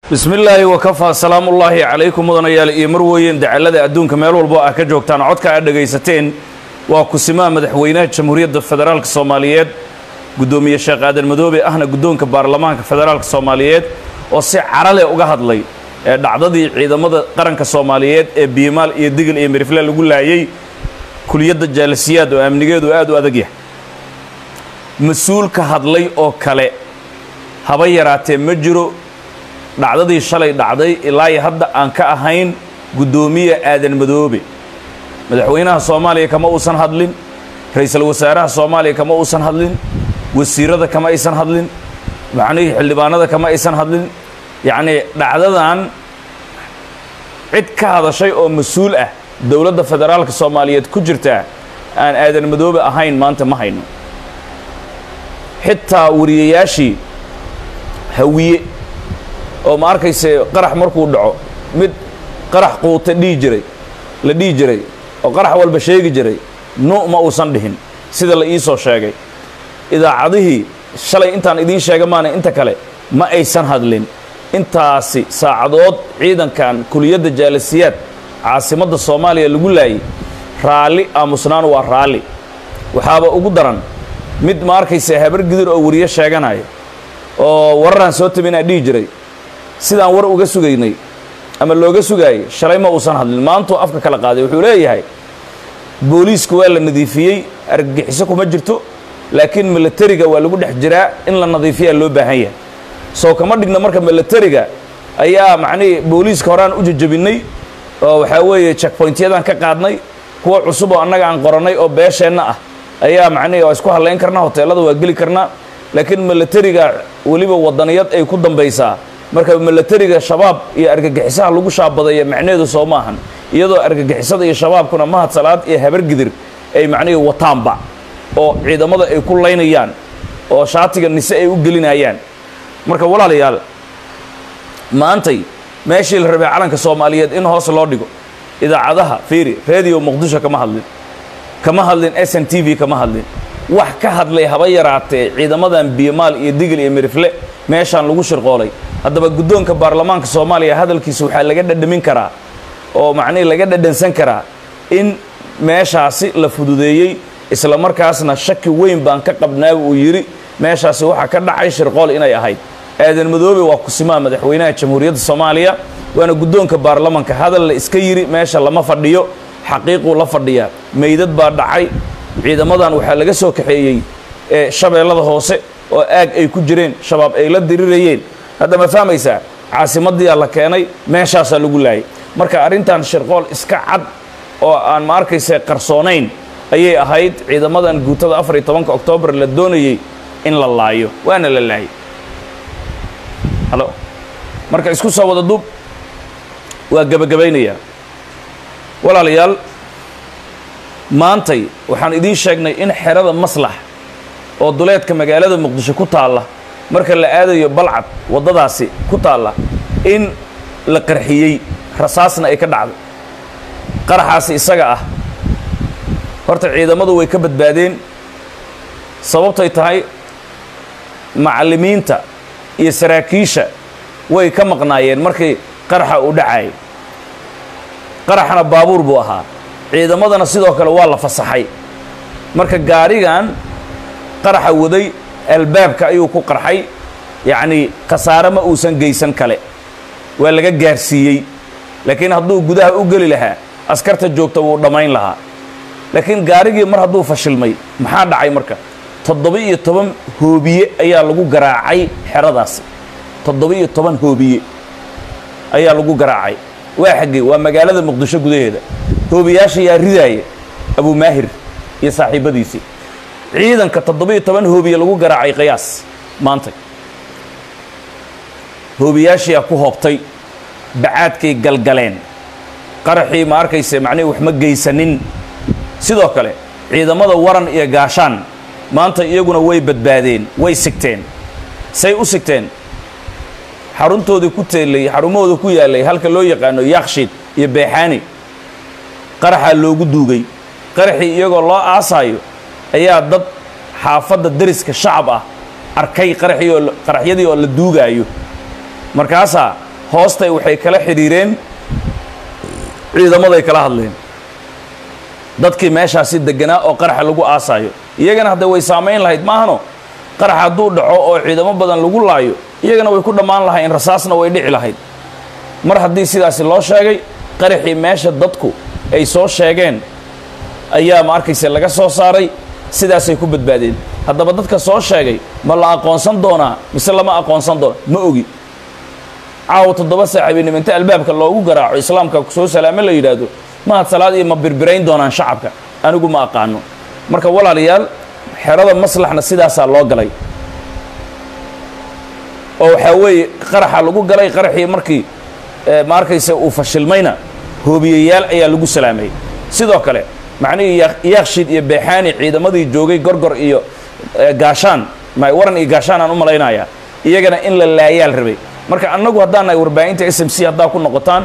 bismi illaahi wakafaa salaamullaahi calaykum mudanayaal iyo marweyn dacalada adduunka meel walbo ah ka joogtaan codka aad dhegaysateen waa kusimaha madaxweynaha jamhuuriyadda federaalk soomaaliyeed guddoomiye sheekh aadan madoobe ahna guddoonka baarlamaanka federaalk soomaaliyeed oo si carale uga hadlay ee dhacdadii ciidamada qaranka soomaaliyeed ee biimaal iyo digil iyo mirifle lagu laayay kuliyadda jaalasiyaad oo amnigeedu aad u adag yahay mas-uul ka hadlay oo kale haba yaraatee ma jiro dhacdadii shalay dhacday ilaa iyo hadda aan ka ahayn guddoomiye aadan madoobe madaxweynaha soomaaliya kama uusan hadlin ra-iisul wasaaraha soomaaliya kama uusan hadlin wasiirada kama aysan hadlin macnihii xildhibaanada kama aysan hadlin yacnii dhacdadan cid ka hadashay oo mas-uul ah dowladda federaalka soomaaliyeed ku jirtaa aan aadan madoobe ahayn maanta ma hayno xitaa wariyayaashii hawiye oo ma arkayse qarax markuu dhaco mid qarax quuta dhihi jiray la dhihi jiray oo qarax walba sheegi jiray nu ma uusan dhihin sida la ii soo sheegay idaacadihii shalay intaan idiin sheega maana inta kale ma aysan hadlin intaasi saacadood ciidankan kuliyadda jaalasiyaad caasimadda soomaaliya lagu laayay raalli aamusnaan waa raalli waxaaba ugu daran mid ma arkayse habar gidir oo wariyo sheeganaya oo wararaan soo tabinaa dhihi jiray sidaan war uga sugaynay ama looga sugaayay shalay ma uusan hadlin maantuu afka kala qaaday wuxuu leeyahay booliisku waa la nadiifiyey argagixiso kuma jirto laakiin milatariga waa lagu dhex jiraa in la nadiifiyaa loo baahan yahay soo kama dhigna marka milatariga ayaa macnihii booliiska horaan u jajabinnay oo waxaa weeye checkpointyadaan ka qaadnay kuwa cusub oo annaga aan qorannay oo beesheenna ah ayaa macnihii waa isku hadlayn karnaa hoteellada waa geli karnaa laakiin milatariga weliba wadaniyad ay ku dambaysaa marka milatariga shabaab iyo argagixisaha lagu shaabadeeya macnaheedu soo maahan iyadoo argagixisada iyo shabaabkuna mahad salaad iyo habargidir ay macnihii wataanba oo ciidamada ay ku laynayaan oo shaatiga nise ay u gelinayaan marka walaalayaal maantay meeshii la rabay calanka soomaaliyeed in hoos loo dhigo idaacadaha fiiri radio muqdisho kama hadlin kama hadlin s n t v kama hadlin wax ka hadlay haba yaraatee ciidamadan biyomaal iyo digil iyo mirifle meeshaan lagu shirqoolay haddaba guddoonka baarlamaanka soomaaliya hadalkiisa waxaa laga dhadhamin karaa oo macnihii laga dhadhansan karaa in meeshaasi la fududeeyey isla markaasna shaki weyn baan ka qabnaa uu yidhi meeshaasi waxaa ka dhacay shirqool inay ahayd aadan madoobe waa kusimaha madaxweynaha jamhuuriyadda soomaaliya waana guddoonka baarlamanka hadal la iska yidhi meesha lama fadhiyo xaqiiquu la fadhiyaa meydad baa dhacay ciidamadan waxaa laga soo kaxeeyey ee shabeellada hoose oo aag ay ku jireen shabaab ay la dirirayeen hadda ma fahmaysaa caasimaddiyaa la keenay meeshaasaa lagu laayay marka arrintan shirqool iska cad oo aan ma arkayse qarsoonayn ayay ahayd ciidamadan guutada afar iyo tobanka oktoobar la doonayey in la laayo waana la laayay halo marka isku soo wada dub waa gebagabaynayaa walaalayaal maantay waxaan idiin sheegnay in xerada maslax oo duleedka magaalada muqdisho ku taalla marka la aadayo balcad waddadaasi ku taalla in la qarxiyey rasaasna ay ka dhacday qaraxaasi isaga ah horta ciidamadu way ka badbaadeen sababtay tahay macallimiinta iyo saraakiisha way ka maqnaayeen markii qaraxa uu dhacayay qaraxna baabuur buu ahaa ciidamadana sidoo kale waa la fasaxay marka gaarigan qaraxa waday albaabka ayuu ku qarxay yacnii khasaare ma uusan geysan kale waa laga gaarsiiyey laakiin hadduu gudaha u geli lahaa askarta joogta wuu dhammayn lahaa laakiin gaarigii mar hadduu fashilmay maxaa dhacay marka toddoba-iyo toban hoobiye ayaa lagu garaacay xeradaasi toddoba-iyo toban hoobiye ayaa lagu garaacay waa xaggey waa magaalada muqdisho gudaheeda hoobiyaasha yaa ridaaya abuumaahir iyo saaxiibbadiisii ciidanka toddoba-iyo toban hoobiye lagu garaacay qiyaas maanta hoobiyaashiyaa ku hoobtay bacaadkay galgaleen qaraxii ma arkayse macnihi wax ma geysanin sidoo kale ciidamada waran iyo gaashaan maanta iyaguna way badbaadeen way sigteen say u sigteen xaruntoodii ku teellay xarumahooda ku yaallay halka loo yaqaano yakshiid iyo beexaani qaraxaa loogu duugay qaraxii iyagoo loo aasaayo ayaa dad xaafadda deriska shacab ah arkay qaraxii oo qaraxyadii oo la duugaayo markaasaa hoostay waxay kala xidhiireen ciidamaday kala hadleen dadkii meeshaasi deganaa oo qaraxa lagu aasaayo iyagana hadda way saamayn lahayd maahano qarax hadduu dhaco oo ciidamo badan lagu laayo iyagana way ku dhammaan lahayn rasaasna way dhici lahayd mar haddii sidaasi loo sheegay qaraxii meesha dadku ay soo sheegeen ayaa ma arkayse laga soo saaray sidaasay ku badbaadeen haddaba dadka soo sheegay ma la aqoonsan doonaa mise lama aqoonsan doona ma ogi caawa toddoba saaxiibinimo inta albaabka loogu garaaco islaamka soo salaame la yidhaahdo mahad salaad iyo ma birbirayn doonaan shacabka anigu ma aqaano marka walaalayaal xerada maslaxna sidaasaa loo galay oo waxaa weeye qaraxa lagu galay qaraxii markii ma arkayse uu fashilmayna hoobiyayaal ayaa lagu salaamay sidoo kale macnihii yaakshiid iyo beexaani ciidamadii joogay gorgor iyo gaashaan ma waran iyo gaashaan aan u malaynayaa iyagana in la laayaal rabay marka annagu haddaan nahay warbaahinta s m c haddaa ku noqotaan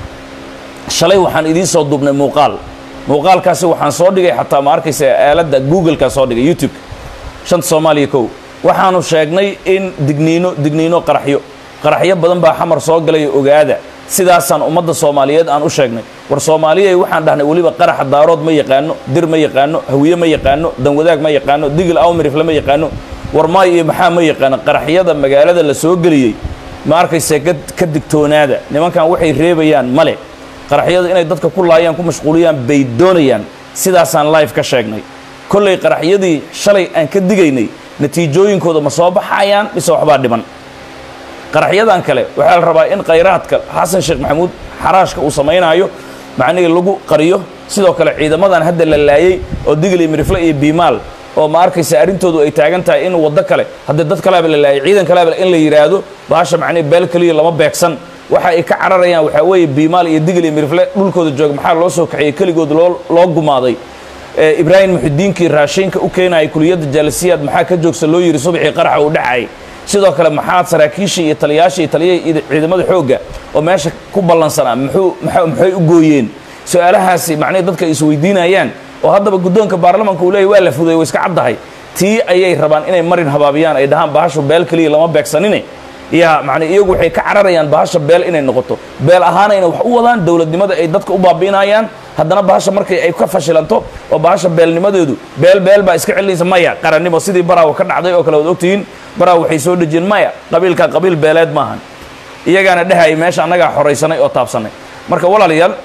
shalay waxaan idiin soo duubnay muuqaal muuqaalkaasi waxaan soo dhigay xataa ma arkaysa aaladda google-ka soo dhigay youtube shanta soomaaliya kow waxaanu sheegnay in digniino digniino qaraxyo qaraxyo badan baa xamar soo galay ogaada sidaasaan ummadda soomaaliyeed aan u sheegnay war soomaaliyay waxaan dhahnay weliba qaraxa daarood ma yaqaano dir ma yaqaano hawiye ma yaqaano danwadaag ma yaqaano digil awmirifle ma yaqaano war maay iyo maxaa ma yaqaano qaraxyada magaalada la soo geliyey ma arkayse ka digtoonaada nimankan waxay reebayaan male qaraxyadu inay dadka ku laayaan ku mashquuliyaan bay doonayaan sidaasaan live ka sheegnay kollay qaraxyadii shalay aan ka digaynay natiijooyinkooda ma soo baxayaan mise waxbaa dhiman qaraxyadan kale waxaa la rabaa in khayraadka xasan sheekh maxamuud xaraashka uu samaynaayo macnihii lagu qariyo sidoo kale ciidamadan hadda la laayey oo digli mirifle iyo biimaal oo ma arkaysa arrintoodu ay taagan tahay in waddo kale haddii dad kaleaba la laayay ciidan kaleaba in la yidhaahdo baasha macnihi beel keliya lama beegsan waxa ay ka cararayaan waxaa weeye biimaal iyo digli mirifle dhulkooda jooga maxaa loo soo kaxiyey keligood loo loo gumaaday ibraahim muxidiinkii raashinka u keenayay kuliyadda jaalisiyaad maxaa ka joogsa loo yidhi subaxii qaraxa uu dhacayay sidoo kale maxaad saraakiishii iyo taliyaashii iyo taliyahii ciidamada xoogga oo meesha ku ballansanaa muxuu maxay u gooyeen su-aalahaasi macnihi dadka isweydiinayaan oo haddaba guddoonka baarlamanka uu leeyay waa la fuday way iska caddahay tii ayay rabaan inay marin habaabiyaan ay dhahaan bahashu beel keliya lama beegsanine yaa macnii iyagu waxay ka cararayaan bahasha beel inay noqoto beel ahaanayna wax u wadaan dowladnimada ay dadka u baabi'inayaan haddana bahasha markay ay ka fashilanto oo bahasha beelnimadeedu beel beel baa iska celinaysa maya qarannimo sidii baraawa ka dhacday oo kale waad ogtihiin baraaw waxay soo dhejiyeen maya qabiilka qabiil beeleed maahan iyagaana dhehayay meesha annagaa xoraysanay oo taabsanay marka walaalayaal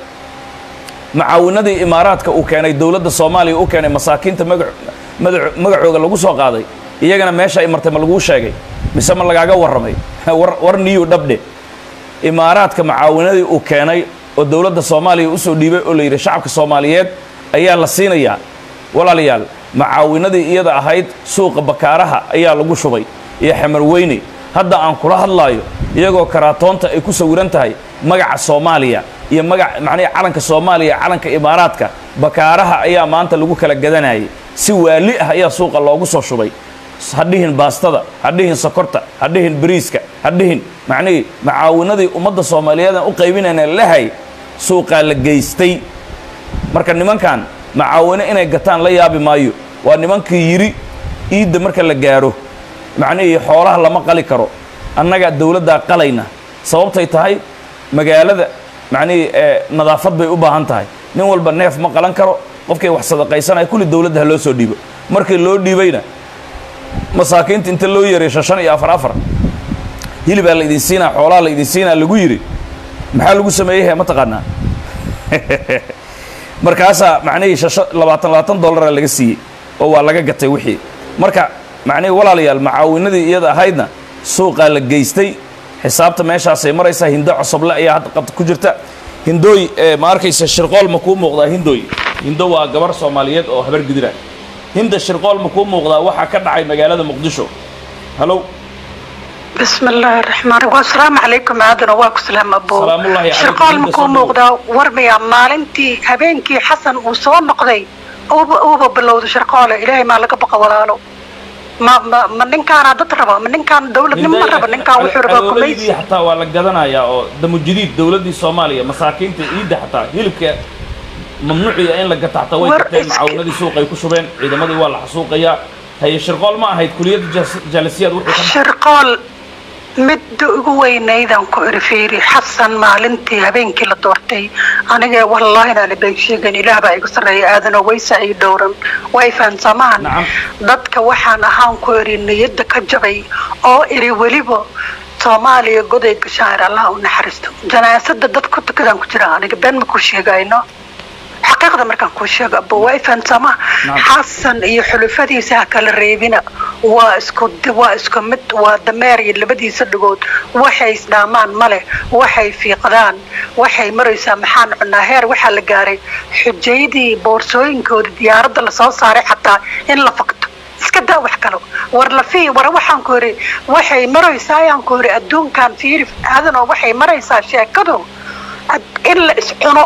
macaawinadii imaaraadka uu keenay dowladda soomaaliya u keenay masaakiinta maga mada magacooga lagu soo qaaday iyagana meesha ay martay ma laguu sheegay mise ma lagaaga warramay war war niyu dhabdhe imaaraadka macaawinadii uu keenay oo dowladda soomaaliya usoo dhiibay oo la yidhi shacabka soomaaliyeed ayaa la siinayaa walaalayaal macaawinadii iyada ahayd suuqa bakaaraha ayaa lagu shubay iyo xamar weyne hadda aan kula hadlaayo iyagoo karaatoonta ay ku sawiran tahay magaca soomaaliya iyo magac macnihi calanka soomaaliya calanka imaaraadka bakaaraha ayaa maanta lagu kala gadanayay si waali ah ayaa suuqa loogu soo shubay ha dhihin baastada ha dhihin sokorta ha dhihin bariiska ha dhihin macnihii macaawinadii ummadda soomaaliyeedan u qaybinayna lahay suuqaa la geystay marka nimankan macaawino inay gataan la yaabi maayo waa nimankii yidhi iidda marka la gaaro macnihii xoolaha lama qali karo annaga dowladdaa qalayna sababtay tahay magaalada macnihii nadaafad bay u baahan tahay nin walba neef ma qalan karo qofkay wax sadaqaysanaya kulli dowladda ha loo soo dhiibo markii loo dhiibayna masaakiinta inta loo yeeray shan iyo afar afar hilibaa la idin siinaa xoolaha la idin siinaa lagu yidhi maxaa lagu sameeyey ma taqaanaa markaasaa macnihii shasho labaatan labaatan dollaraa laga siiyey oo waa laga gatay wixii marka macnihii walaalayaal macaawinadii iyada ahaydna suuqaa la geystay xisaabta meeshaasay maraysaa hindo cosoble ayaa hadda qabta ku jirta hindooy ma arkaysa shirqool ma kuu muuqdaa hindooy hindo waa gabar soomaaliyeed oo habar gidira hinda shirqool ma kuu muuqdaa waxaa ka dhacay magaalada muqdisho halow بسم الله الرحمن الرحيم والسلام عليكم عادنا واكو سلام ابو سلام الله عليكم. شرقال عند مكو صدق. موقدا ورميا مالنتي هبينكي حسن وسو نقدي اوبا اوبا بلود شرقال الهي ما لك بقى ولاalo ما ما ما ninkaan dad raba ma ninkaan dawladnimo ma raba ninkaan wuxuu rabaa alooladii kumaysi xataa waa la gadanayaa oo damujidiid dowladdii soomaaliya masaakiinta iidda xataa hilibka mamnuuciya in la gata xataa way War gateen iska- macaawinadii suuqay ku shubeen ciidamadii waa la xasuuqayaa haye shirqool ma ahayd kuliyadda jas- jaalisiyaad wuxuu ka dhacay shirqaal midda ugu weynaydan ku iri fiiri xasan maalintii habeenkii la doortay aniga wallaahi inaana been sheegan ilaah baa igu sarreeya aadanoo waysa ii dhowran way fahansamaan Nacam. dadka waxaan ahaan ku iri niyadda ka jabay oo iri weliba soomaaliya goday gashaar allah u naxariisto janaasada dad ku tukadaan ku jira aniga been ma ku sheegayno xaqiiqda markaan kuu sheego abo way fahansama Nacam. xasan iyo xulufadiisa ha kala reebina waa isku waa isku mid waa dameer iyo labadiisa dhigood waxay isdhaamaan male waxay fiiqdaan waxay maraysaa maxaan cunaa heer waxaa la gaaray xujayadii boorsooyinkooda diyaaradda lasoo saaray xataa in la faqto iska daa wax kalo war lafi war waxaan ku yiri waxay maraysaa ayaan ku yiri adduunkan fiiri aadanoo waxay maraysaa sheekadu ad- in la iscuno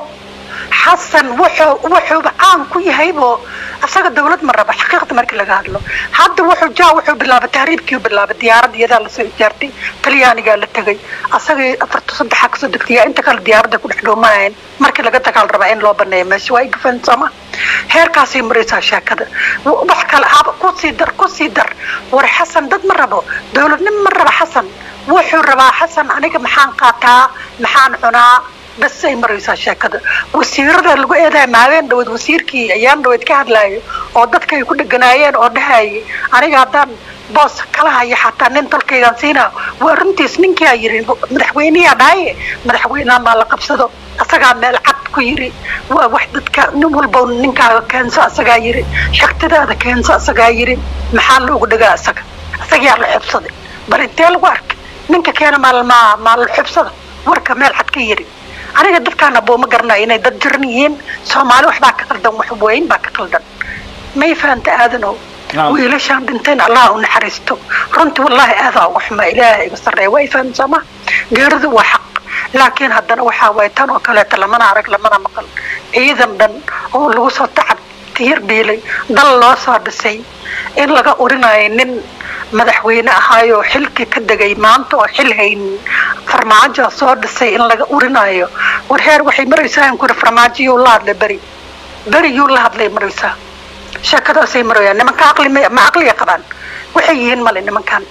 xasan wuxuu wuxuuba caan ku yahaybo asaga dawlad ma raba xaqiiqda markii laga hadlo hadda wuxuu jaa wuxuu bilaabay tahriibkii u bilaabay diyaarad iyadaa lasoo ijaartay talyaanigaa la tegay asagii afarta saddexa kasoo degtay yaa inta kale diyaaradda ku dhex dhuumanayeen markii laga dagaal rabaa in loo baneeyo meesha waa igafansama heerkaasay maraysaa sheekada W- wax kale haba kusii dar kusii dar war xasan dad ma rabo dawladnimo ma raba xasan wuxuu rabaa xasan aniga maxaan qaataa maxaan cunaa bas ay maraysaa sheekada wasiirada lagu eedahay maadeen dhaweed wasiirkii ayaan dhaweed ka hadlaayo oo dadka ay ku dheganaayeen oo dhahayay aniga haddaan boos kala haya xataa nin dalkaygaan siinaa waa runtiis ninkaa yiri madaxweyneyaa dhahaye madaxweynaha maa la qabsado asagaa meel cad ku yiri waa wax dadka nin walba ninkaaga keenso asagaa yiri xigtadaada keenso asagaa yiri maxaa loogu dhagaa asaga asagaa la xubsaday bal intee lagu arkay ninka keena maalmaa maa la xubsada warka meel cad ka yiri aniga dadkaan aboo ma garanayo inay dad jiran yihiin soomaali waxbaa ka qaldan wax weyn baa ka qaldan may fahanta aadanow Naam. wiilashaan dhinteen allah u naxariisto runtii wallaahi aadaa uga xumaa ilaahay iga sarreeya way fahamsama geeridu waa xaq laakiin haddana waxaa waay tan oo kaleeta lamana arag lamana maqal ciidan dhan oo lagu soo tacab tiyar dhiilay dal loo soo dhisay in laga urinayo nin madaxweyne ahaayoo xilkii ka degay maanta oo xil haynin farmaajo soo dhisay in laga urinayo war heer waxay maraysaa in kuri farmaajo yuu la hadlay beri beri yuu la hadlay maraysaa sheekadaasay marayaan nimanka aqli ma ma aqliga qabaan waxay yihiin male nimankan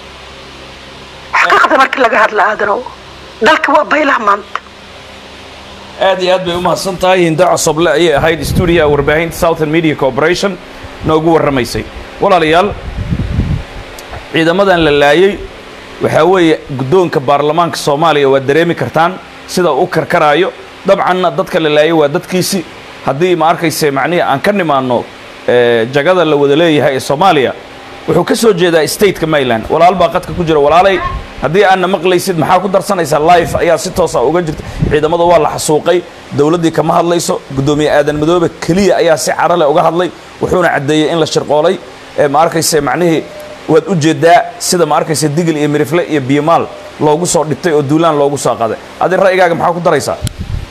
xaqiiqda markii laga hadla aadanow dalka waa baylaha maanta aad iyo aad bay u mahadsan tahay hinda cosoble ayay ahayd stuudiyaha warbaahinta southern media corporation noogu warramaysay walaalayaal ciidamadan la laayay waxaa weeye guddoonka baarlamaanka soomaaliya waa dareemi kartaan sida u karkaraayo dabcanna dadka la laayay waa dadkiisi haddii ma arkayse macnihii aan ka nimaanno eh, jagada la wada leeyahay ee soomaaliya wuxuu ka soo jeedaa stateka maryland walaal baa qadka ku jira walaalay haddii aadna maqlaysid maxaa ku darsanaysaa life ayaa si toosa uga jirta ciidamada waa la xasuuqay dowladdii kama hadlayso guddoomiye aadan madoobe keliya ayaa si caro leh uga hadlay wuxuuna caddeeyey in la shirqoolay ee ma arkayse macnihii waad u jeedaa sida ma arkayse digil iyo mirifle iyo biyomaal loogu soo dhigtay oo duulaan loogu soo qaday adi ra'yigaaga maxaa ku daraysaa